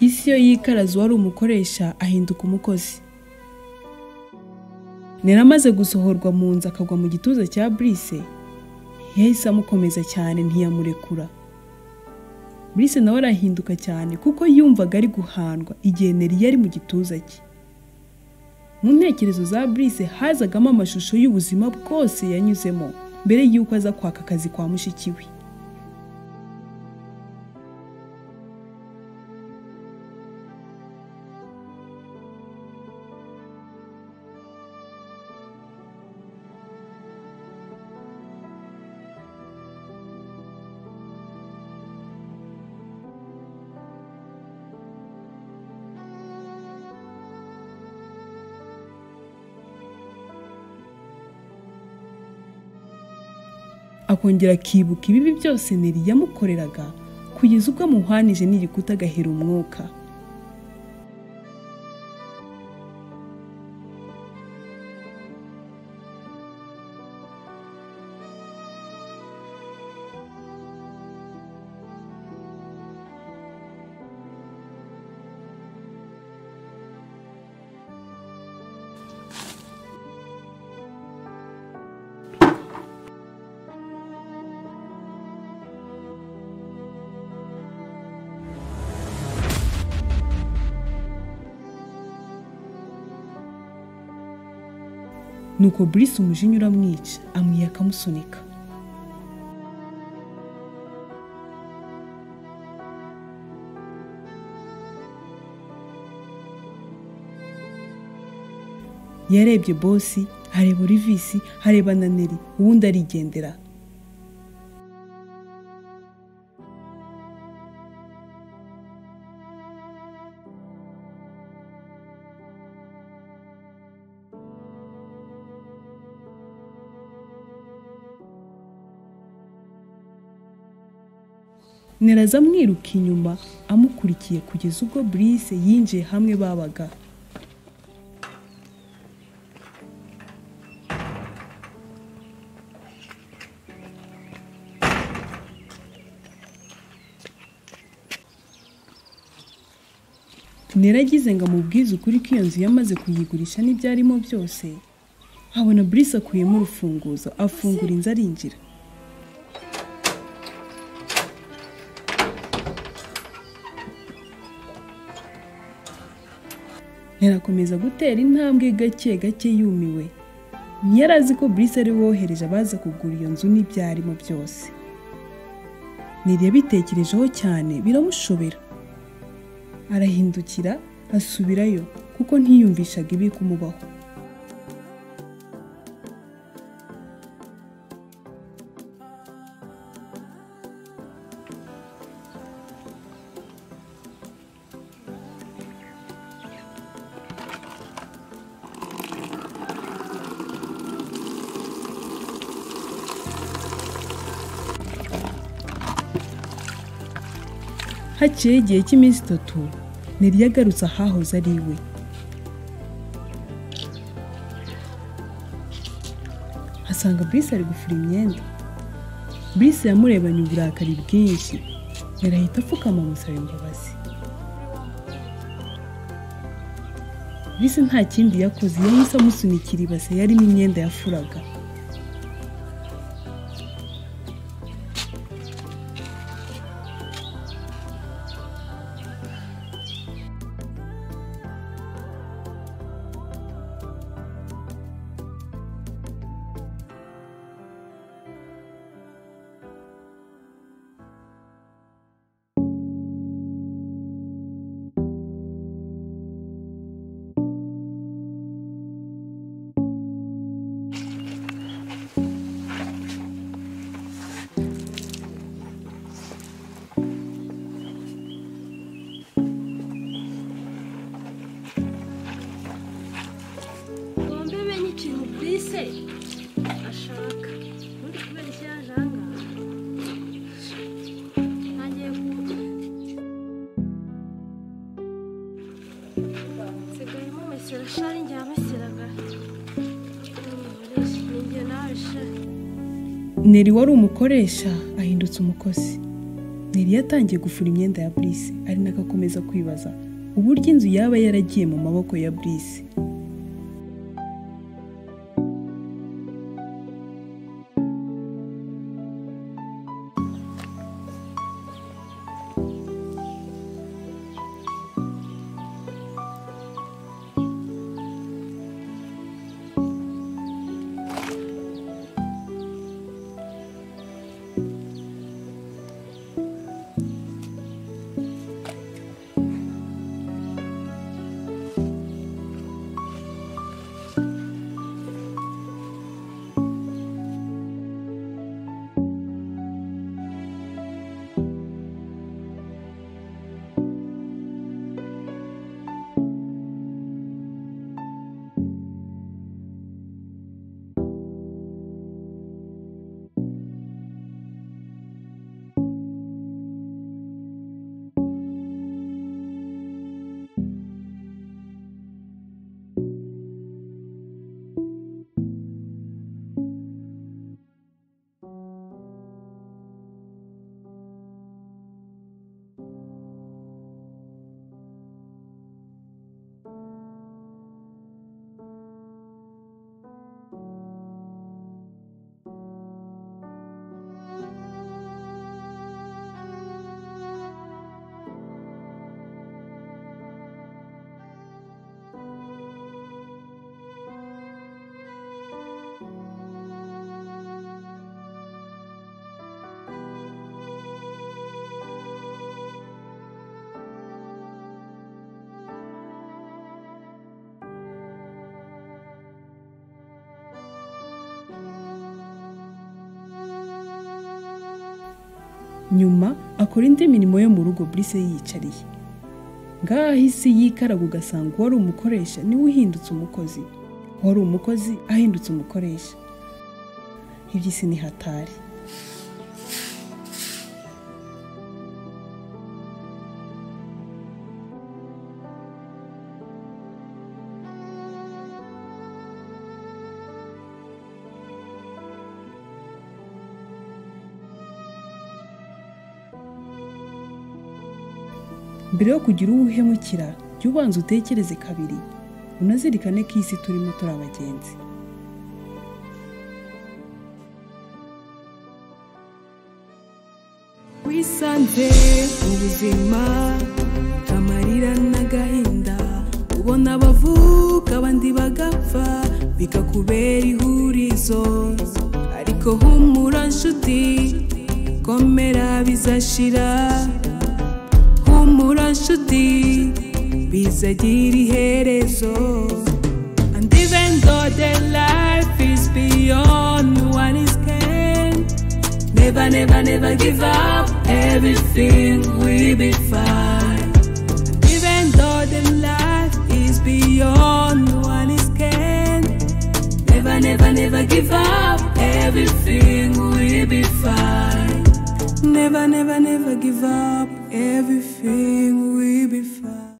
isi iyo yikaraze uwari umukoresha ahinduka umukozi naramaze gusohorwa mu nzu akagwa mu gituza cya burise yahise amukomeza cyane ntiyamurekura burise nawe arahinduka cyane kuko yumvaga ari guhandwa igihe nari yari mu gituza cye mu ntekerezo za burise hazagamo amashusho y'ubuzima bwose yanyuzemo mbere y'uko aza kwaka akazi kwa mushiki we akongera akibuka ibibi byose neri yamukoreraga kugeza ubwo amuhwanije n'igikuta agahera umwuka nuko burise umujinya uramwica amwiye akamusunika yarebye bosi areba orivisi areba na neri uwundi arigendera neraza amwiruka inyuma amukurikiye kugeza ubwo burise yinjiye hamwe babaga neragize ngo amubwize ukuri ko iyo nzu yamaze kuyigurisha n'ibyarimo byose abona burise akuyemo urufunguzo afungura inzu arinjira yarakomeza gutera intambwe gake gake yumiwe ntiyari azi ko burise ari wohereje abaza kugura iyo nzu n'ibyarimo byose yabitekerejeho cyane biramushobera arahindukira asubirayo kuko ntiyumvishaga ibi kumubaho haciyeho igihe cy'iminsi itatu neri yagarutse ahahoze ari iwe asanga burise ari gufura imyenda burise yamurebanye uburakari bwinshi yarahita apfukama amusaba imbabazi burise nta kindi yakoze yahise amusunikira ibase yarimo imyenda yafuraga se ashaka ubundi kubera icyo yaje aha ngaha ntangiye nsigayemo mesera shari njya meseraga ninjye nawe shari Neri wari umukoresha ahindutse umukozi Neri yatangiye gufura imyenda ya Brice ari nako akomeza kwibaza uburyo inzu yaba yaragiye mu maboko ya Brice nyuma akora indi mirimo yo mu rugo Brice yiyicariye ngaho isi yikaraga ugasanga uwari umukoresha niwe uhindutse umukozi uwari umukozi ahindutse umukoresha iby'isi ni hatari mbere yo kugira uwo uhemukira jya ubanza utekereze kabiri unazirikane ko iyi si turimo turi abagenzi wisanze mu buzima amarira n'agahinda ubona abavuka abandi bagapfa bikakubera ihurizo ariko humura nshuti komera bizashira humura nshuti bizagira iherezo and even though the life is beyond what is can never never never give up everything will be fine and even though the life is beyond what is can never never never give up everything will be fine never never never give up